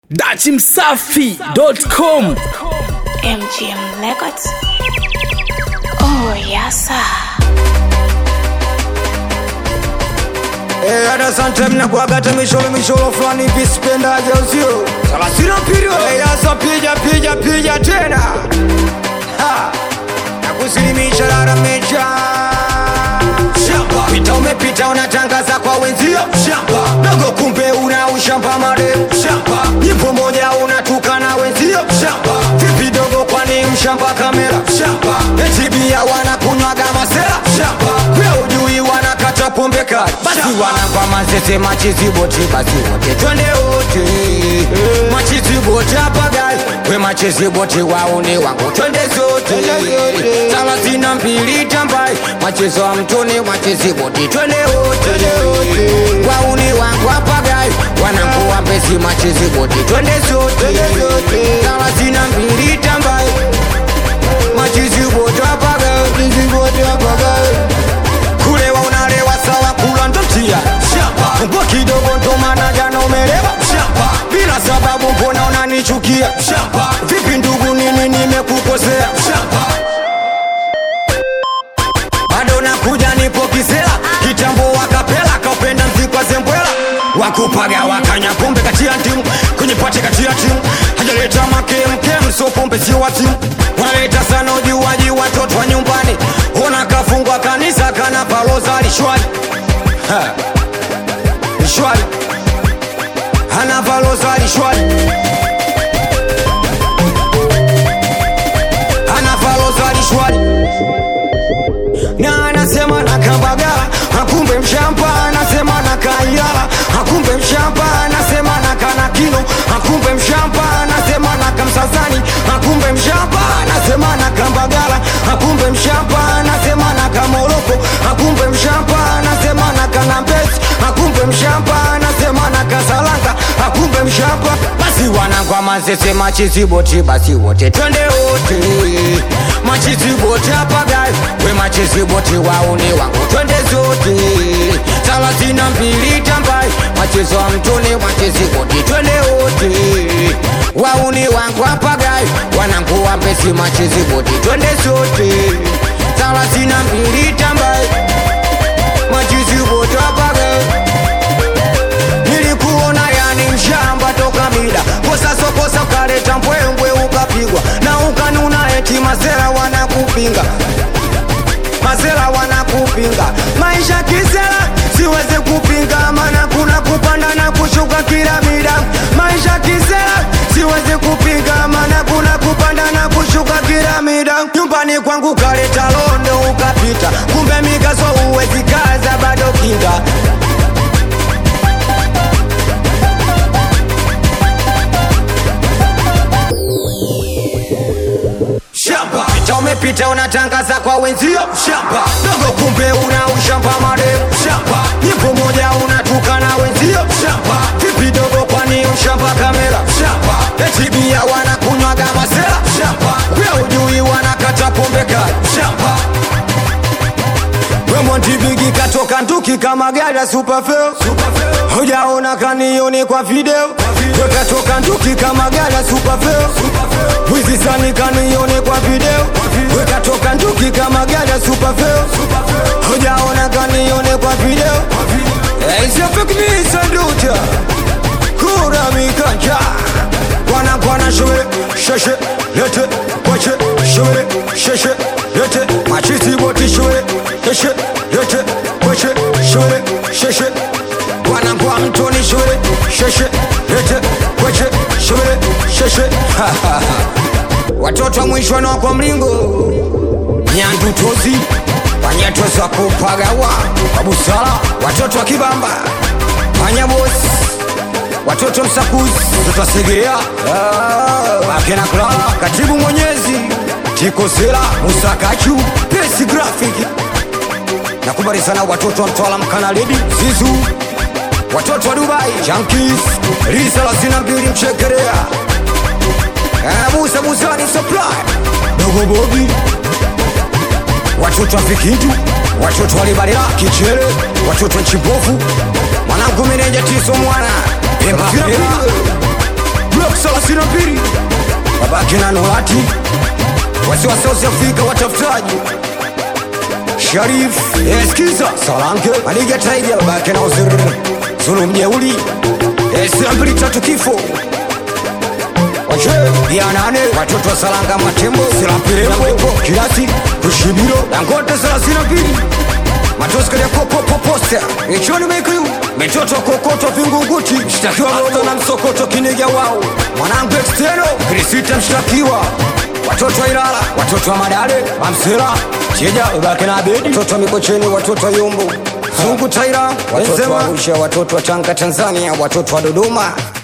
dachimsafi.com MGM Records. Oh, yes, sir. Eh, hata sometime nakuagata misholo misholo fulani hivi sipendaje usio thelathini na mbili Eh, sasa pija pija pija tena Ha! nakusilimisha lalamecha shamba pita umepita unatangaza kwa wenzio shamba dogo kumbe una ushamba marefu shamba nyimbo moja unatukana wenzio shamba vipi dogo kwani mshamba kamera shamba eti bia wanakunywaga masera shamba we ujui wanakata pombe kali basi wanakwa mazese machiziboti basi wote twende wote machiziboti hapa gai we machiziboti waone wangu twende zote thelathini na mbili tambai machezo wa mtoni machiziboti twende wote wauni wangu hapa gai wanangu wa mbesi machiziboti twende zote thelathini na mbili tambai machiziboti hapa gai machiziboti hapa gai kulewa unalewa sawa kula ndo mtia shamba mbwa kidogo ndo maana jana umelewa shamba bila sababu mbona unanichukia shamba vipi ndugu nini nimekukosea shamba bado nakuja nipo kisela kitambo wakapela kaupenda mzikwa zembwela wakupaga wakanya pombe kati ya timu kwenye pate kati ya timu hajaleta makemkem so pombe sio wa timu wanaleta sana ujuaji watoto wa nyumbani ona kafungwa kanisa kana paloza lishwali Ha. lishwali ana paloza lishwali ana paloza lishwali na anasema na kambagala akumbe mshamba anasema na kaiyala akumbe mshamba anasema na kanakino akumbe mshamba anasema na kamsasani akumbe mshamba anasema na kambagala akumbe mshamba anasema na kamoroko akumbe mshamba anasema na kanambesi akumbe mshamba anasema na kasalanga akumbe mshamba basi wanangwa mazese machiziboti basi wote twende wote machiziboti apagai we machiziboti wauni wangu twende zote thelathini na mbili tambai machezo wa mtoni machiziboti twende wote wauni wangu apagai wanangu wa mbesi machiziboti twende zote thelathini na mbili tambai machiziboti apagai nilikuona yani mshamba toka mida kosa sokosa ukaleta mbwembwe ukapigwa na ukanuna eti mazera wanakupinga mazera wanakupinga maisha kisera siwezi kupinga mana kuna kupanda na kushuka kila mida maisha kisera siwezi kupinga mana kuna kupanda na kushuka kila mida nyumbani kwangu kaleta londo ukapita kumbe mikazo uwezi kaza bado kinga shamba pita umepita unatangaza kwa wenzio shamba dogo kumbe una ushamba marefu shamba nyimbo moja unatukana wenzio shamba vipi dogo kwani ushamba kamera shamba eti bia wanakunywaga masera shamba we ujui wanakata pombe kali shamba wemontibigi katoka nduki kama gari ya supafeo hujaona kanioni kwa video wekatoka nduki kama gari ya supafeo wizi sani kanioni kwa video wekatoka nduki kama gari ya supafeo hujaona kanioni kwa video isiafekimisanduta kura mikanja kwana kwana shule sheshe lete kwache shule sheshe lete machisi boti shule sheshe lete kwache shule sheshe kwana kwa mtoni shule sheshe lete kwache shule sheshe watoto wa mwishoni kwa mlingo nyandutozi wanyatozi wa kupagawa kwa busara watoto wa kibamba wanyabosi watoto msakuzi watoto wasegerea akena klala katibu mwenyezi tikosela musakachu pesi grafiki nakubali sana watoto wa mtwala mkanaledi zizu watoto wa dubai jankis risa lasina mbili mchekerea musa musani supply dogo bobi watoto wa vikindu watoto walibalila kichere watoto wa chibovu mwanangu meneja tiso mwana Embapela pili babake na Nurati wasi wa South Africa watafutaji Sharif eskiza Salanke Maliga Tiger babake na Ozir Zulu mjeuli Esambili tatu kifo Wache ya nane watoto wa Salanga Matembo Silapirembo Kiasi Kushibiro Dangote thelathini na mbili matoska ya popopoposta ichoni mekiu mitoto kokoto vingunguti mshtakiwa moto na msokoto kiniga wao mwanangu exteno krisita mshtakiwa watoto wa Ilala watoto wa Madale Mamsela Cheja ubake na Abedi watoto wa Mikocheni watoto wa Yumbu Zungu Taira watoto wa Arusha watoto wa Tanga Tanzania watoto wa Dodoma